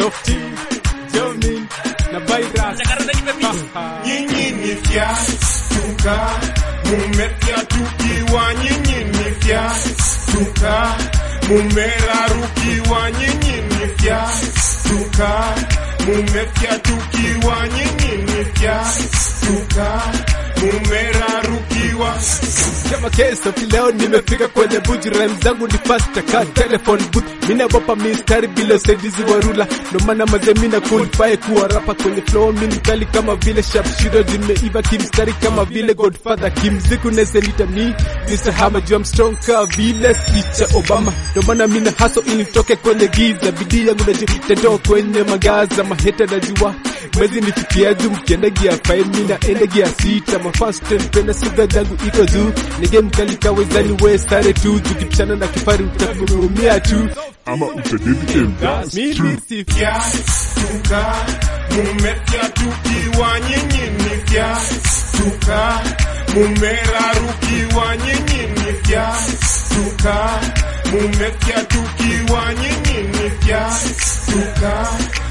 Lofty, Jomin na Virus. nyinyi ni fyatuka, mumefyatukiwa, nyinyi ni fyatuka, mumerarukiwa, nyinyi ni fyatuka, mumefyatukiwa, nyinyi ni fyatuka, mumerarukiwa. Kama keso leo nimefika kwenye buji rhyme zangu ni fast ka telephone booth mina bopa mistari bila usaidizi wa rula ndo maana maze mina qualify kuwa rapa kwenye flow mini kali kama vile sharpshooter zimeiva kimstari kama vile Godfather kimziku neselita mi Mr. Hammer juu I'm strong ka vile sicha Obama ndo maana mina haso ili nitoke kwenye giza bidii yangu najitatoa kwenye magaza maheta najua mwezi nifikia juu mkienda gia 5 mina enda gia 6 mafans penda suga zangu iko juu ni game kali kawezani we stare tu tukipishana na kifari utakumumia tu ama utadedi game dance mimi si fyatuka, mumefyatukiwa, nyinyi ni fyatuka, mumerarukiwa, nyinyi ni fyatuka, mumefyatukiwa, nyinyi ni fyatuka,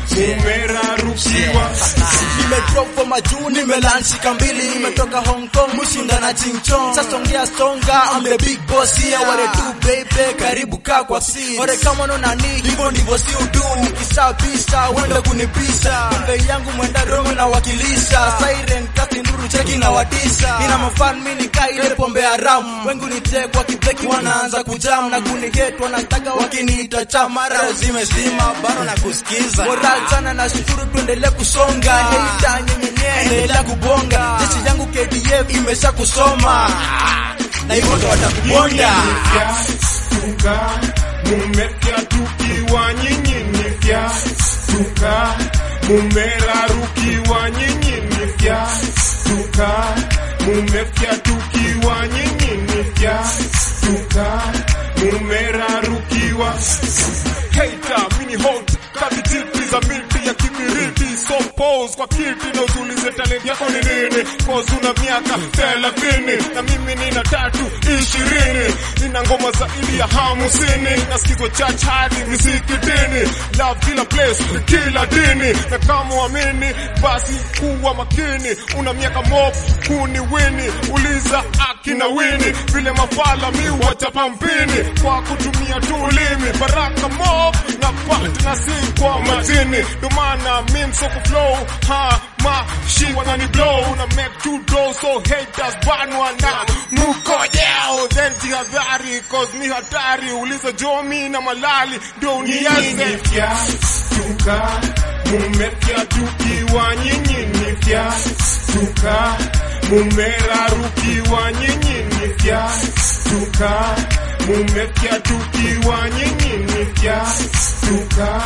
mumerarukiwa. nimedrop for majuu nimelanshika mbili nimetoka hong kong mushinda na chingchong sasa ongea stonga I'm the big boss here wale tu baby karibu kaa kwa seat ore kama no nani hivyo ndivyo si udu nikishapisha wenda kunipisha kumbe yangu mwenda romo na wakilisha siren kasi nduru cheki na watisha nina mafan mini kaa ile pombe haramu wengu nitekwa kibeki wanaanza kujam na kunihate wanataka wakiniita cha mara zimezima bado na kusikiza moral sana na shukuru tuendelee kusonga neita nyenyenye endelea kubonga jeshi yangu KDF imesha kusoma na hivyo ndo watakubonda Fyatuka, mumefyatukiwa, nyinyi ni fyatuka, mumerarukiwa, nyinyi ni fyatuka, mumefyatukiwa, nyinyi ni fyatuka, mumerarukiwa. Hater, mini hot, kabitipi za milti ya kibiriti so pose kwa kiti na utulize talent yako ni nini cause una miaka thelathini na mimi nina tatu ishirini nina ngoma zaidi ya hamsini nasikizwa church hadi misikitini love kila place kila dini na kama uamini basi kuwa makini una miaka mob kuni wini uliza akina wini vile mafala mi wachapa mpini kwa kutumia tu ulimi baraka mob na pat na si kwa matini ndo maana mi msoko flow ha ma shi wanani blow na make two dough so haters banwa na mukojeo then jihadhari cause mi hatari uliza jomi na malali ndo unianze fyatuka mumefyatukiwa nyinyi ni fyatuka mumerarukiwa nyinyi ni fyatuka mumefyatukiwa nyinyi ni fyatuka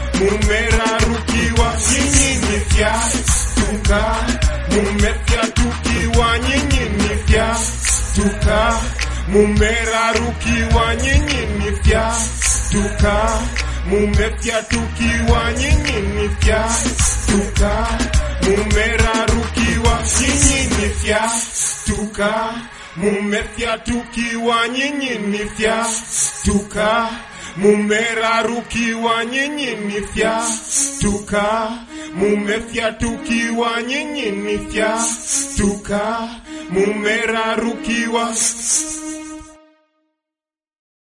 mumerarukiwa nyinyi ni fyatuka mumefyatukiwa nyinyi ni fyatuka mumerarukiwa nyinyi ni fyatuka mumefyatukiwa nyinyi ni fyatuka mumerarukiwa nyinyi ni fyatuka mumefyatukiwa nyinyi ni fyatuka mumerarukiwa nyinyi ni fyatuka mumefyatukiwa nyinyi ni fyatuka mumerarukiwa